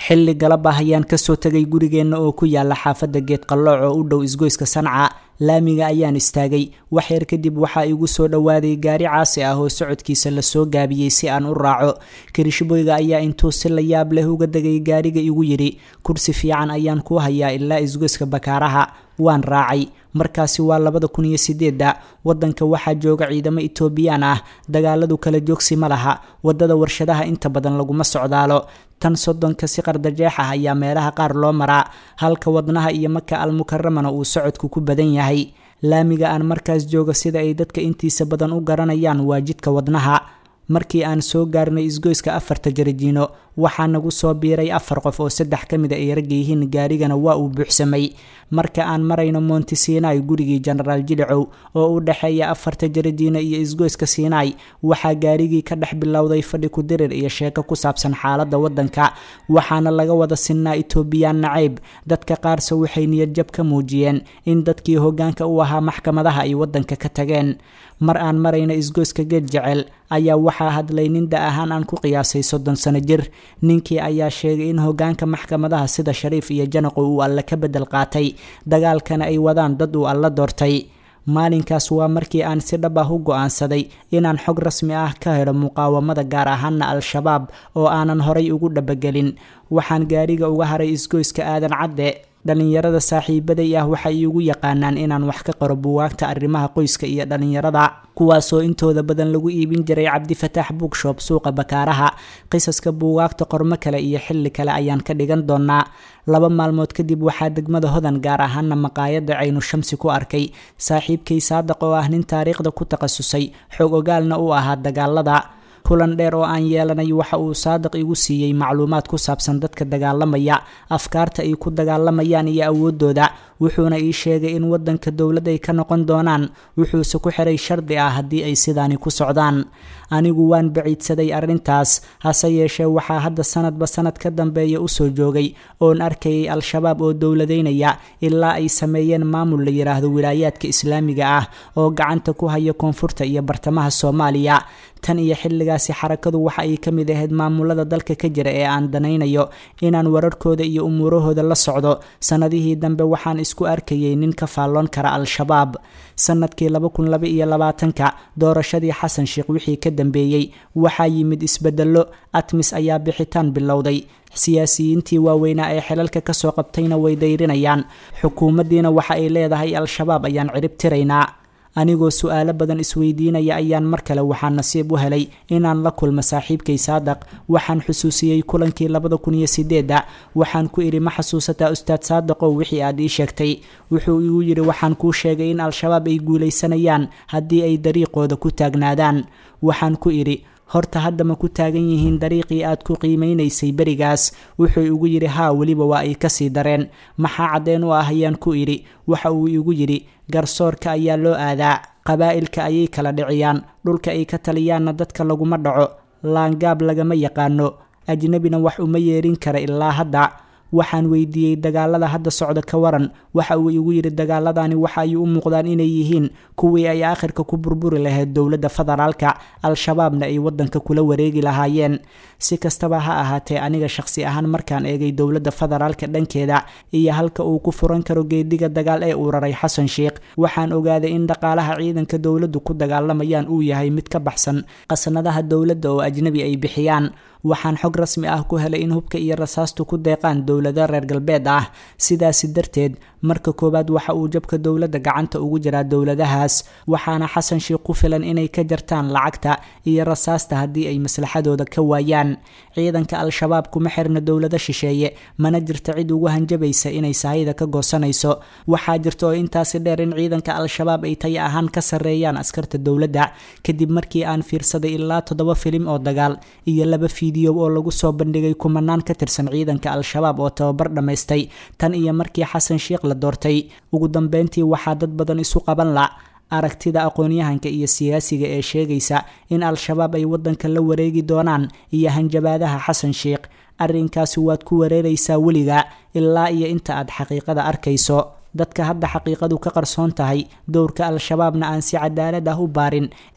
xilli galab ah ayaan kasoo tegay gurigeenna oo ku yaala xaafadda geed qallooc oo u dhow isgoyska sanca laamiga ayaan istaagay wax yar kadib waxaa igu soo dhowaaday gaari caasi ah oo socodkiisa lasoo gaabiyey si aan u raaco kirishboyga ayaa intuu si la yaab leh uga degay gaariga igu yidhi kursi fiican ayaan kuu hayaa ilaa isgoyska bakaaraha waan raacay markaasi waa labada kun iyo sideedda waddanka waxaa jooga ciidamo etoobiyaan ah dagaaladu kala joogsi ma laha waddada warshadaha inta badan laguma socdaalo tan soddonka si qardajeex ah ayaa meelaha qaar loo maraa halka wadnaha iyo maka almukaramana uu socodku ku badan yahay laamiga aan markaas jooga sida ay dadka intiisa badan u garanayaan waa jidka wadnaha markii aan soo gaarnay isgoyska afarta jarajiino waxaa nagu soo biiray afar qof oo saddex ka mid a ay ragga yihiin gaarigana waa uu buuxsamay marka aan marayno monti sinai gurigii genaraal jilicow oo u dhexeeya afarta jarajiino iyo isgoyska sinai waxaa gaarigii ka dhex bilowday fadhi kudirir iyo sheeko ku saabsan xaaladda waddanka waxaana laga wada sinnaa etoobiyaan nacayb dadka qaarse waxay niyadjab ka muujiyeen in dadkii hoggaanka u ahaa maxkamadaha ay waddanka ka tageen mar aan marayna isgoyska geed jecel ayaa waxaa hadlay nin da ahaan aan ku qiyaasay soddon sano jir ninkii ayaa sheegay in hoggaanka maxkamadaha sida shariif iyo janaqo uu alle ka beddel qaatay dagaalkana ay wadaan dad uu alla doortay maalinkaas waa markii aan si dhab ah u go-aansaday inaan xog rasmi ah ka helo muqaawamada gaar ahaana al-shabaab oo aanan horay ugu dhabagelin waxaan gaariga uga haray isgoyska aadan cadde dhallinyarada saaxiibaday ah waxay iigu yaqaanaan inaan wax ka qoro buwaagta arrimaha qoyska iyo dhallinyarada kuwaasoo intooda badan lagu iibin jiray cabdifataax bookshop suuqa bakaaraha qisaska buugaagta qormo kale iyo xilli kale ayaan ka dhigan doonaa laba maalmood kadib waxaa degmada hodan gaar ahaana maqaayadda caynu shamsi ku arkay saaxiibkay saadaq oo ah nin taariikhda ku takhasusay xoog ogaalna u ahaa dagaalada kulan dheer oo aan yeelanay waxa uu saadiq igu siiyey macluumaad ku saabsan dadka dagaalamaya afkaarta ay ku dagaalamayaan iyo awoodooda wuxuuna ii sheegay in waddanka dowlad ay ka noqon doonaan wuxuuse ku xiray shardi ah haddii ay sidaani ku socdaan anigu waan baciidsaday arrintaas hase yeeshee waxaa hadda sanadba sanad ka dambeeya usoo joogay oon arkayay al-shabaab oo dowladeynaya ilaa ay sameeyeen maamul la yidhaahdo wilaayaadka islaamiga ah oo gacanta ku haya koonfurta iyo bartamaha soomaaliya tan iyo xilligaasi xarakadu waxa ay ka mid ahayd maamulada dalka ka jira ee aan danaynayo inaan wararkooda iyo umuurahooda la socdo sanadihii dambe waxaan isku arkayay nin ka faalloon kara al-shabaab sanadkii laba kun laba iyo labaatanka doorashadii xasan sheekh wixii ka dambeeyey waxaa yimid isbedello atmis ayaa bixitaan bilowday siyaasiyiintii waaweynaa ee xilalka kasoo qabtayna way dayrinayaan xukuumaddiina waxa ay leedahay al-shabaab ayaan cirib tiraynaa anigoo su-aalo badan isweydiinaya ayaan mar kale waxaa nasiib u helay inaan la kulmo saaxiibkay saadaq waxaan xusuusiyey kulankii labada kun iyo sideedda waxaan ku idhi ma xasuusataa ustaad saadaqow wixii aad ii sheegtay wuxuu igu yidhi waxaan kuu sheegay in al-shabaab ay guulaysanayaan haddii ay dariiqooda ku taagnaadaan waxaan ku idhi horta hadda ma ku taagan yihiin dariiqii aad ku qiimeynaysay berigaas wuxuu igu yidhi haa weliba waa ay kasii dareen maxaa caddeen u ah ayaan ku idhi waxa uu igu yidhi garsoorka ayaa loo aadaa qabaa'ilka ayay kala dhiciyaan dhulka ay ka taliyaanna dadka laguma dhaco laangaab lagama yaqaano ajnebina wax uma yeerin kara ilaa hadda waxaan weydiiyey dagaalada hadda socda ka waran waxa uu igu yidhi dagaaladani waxa ay u muuqdaan inay yihiin kuwii ay aakhirka ku burburi lahayd dowladda federaalka al-shabaabna ay waddanka kula wareegi lahaayeen si kastaba ha ahaatee aniga shaqsi ahaan markaan eegay dowladda federaalka dhankeeda iyo halka uu ku furan karo geediga dagaal ee uu raray xasan sheekh waxaan ogaaday in dhaqaalaha ciidanka dowladdu ku dagaalamayaan uu yahay mid ka baxsan qasnadaha dowladda oo ajnebi ay bixiyaan waxaan xog rasmi ah ku helay in hubka iyo rasaastu ku deeqaan dowlado reer galbeed ah sidaasi darteed marka koowaad waxa uu jabka dowladda gacanta ugu jiraa dowladahaas waxaana xasan sheekh ku filan inay ka jartaan lacagta iyo rasaasta haddii ay maslaxadooda ka waayaan ciidanka al-shabaab kuma xirna dowlado shisheeye mana jirta cid ugu hanjabaysa inay sahayda ka goosanayso waxaa jirta oo intaasi dheer in ciidanka al-shabaab ay taya ahaan ka sarreeyaan askarta dowladda kadib markii aan fiirsaday ilaa toddoba filim oo dagaal iyo laba fiidiyo oo lagu soo bandhigay kumanaan ka tirsan ciidanka al-shabaab oo tababar dhammaystay tan iyo markii xasan sheekh la doortay ugu dambeyntii waxaa dad badan isu qaban la aragtida aqoon-yahanka iyo siyaasiga ee sheegaysa in al-shabaab ay waddanka la wareegi doonaan iyo hanjabaadaha xasan sheekh arrinkaasi waad ku wareeraysaa weliga ilaa iyo inta aad xaqiiqada arkayso dadka hadda xaqiiqadu ka qarsoon tahay dowrka al-shabaabna aan si cadaalad ah u baarin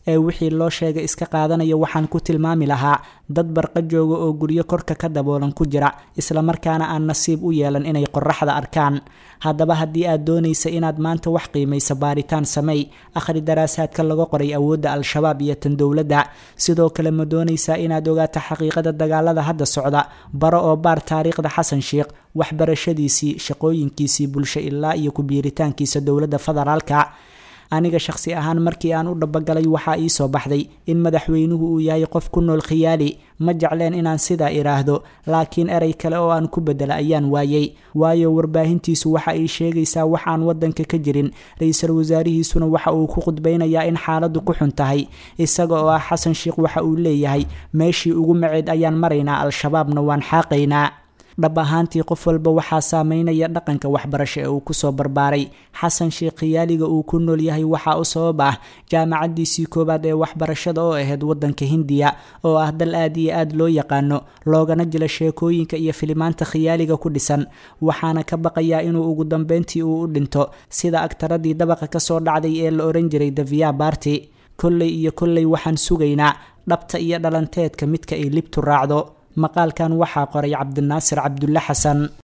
ee wixii loo sheegay iska qaadanaya waxaan ku tilmaami lahaa dad barqa jooga oo guryo korka ka daboolan ku jira islamarkaana aan nasiib u yeelan inay qoraxda arkaan haddaba haddii aad doonaysa inaad maanta wax qiimaysa baaritaan sameey akhri daraasaadka laga qoray awoodda al-shabaab iyo tan dowladda sidoo kale ma doonaysaa inaad ogaato xaqiiqada dagaalada hadda socda baro oo baar taariikhda xasan sheikh waxbarashadiisii shaqooyinkiisii bulsho ilaa iyo ku-biiritaankiisa dowladda federaalka aniga shaqsi ahaan markii aan u dhabagalay waxaa ii soo baxday in madaxweynuhu uu yahay qof ku nool khiyaali ma jecleen inaan sidaa idhaahdo laakiin erey kale oo aan ku bedela ayaan waayey waayo warbaahintiisu waxa ay sheegaysaa wax aan waddanka ka jirin ra-iisul wasaarihiisuna waxa uu ku khudbaynayaa in xaaladdu ku xun tahay isaga oo ah xasan sheikh waxa uu leeyahay meeshii ugu maceed ayaan maraynaa al-shabaabna waan xaaqaynaa dhab ahaantii qof walba waxaa saameynaya dhaqanka waxbarasho ee uu kusoo barbaaray xasan sheekh khiyaaliga uu ku nool yahay waxaa u sabab ah jaamacadiisii koowaad ee waxbarashada oo ahayd waddanka hindiya oo ah dal aad iyo aad loo yaqaano loogana jila sheekooyinka iyo filimaanta khiyaaliga ku dhisan waxaana ka baqayaa inuu ugu dambeyntii uu u dhinto sida agtaradii dabaqa kasoo dhacday ee la oran jiray davia barty kolley iyo kolley waxaan sugaynaa dhabta iyo dhalanteedka midka ay libtu raacdo maqaalkan waxaa qoray cabdinaasir cabdulle xasan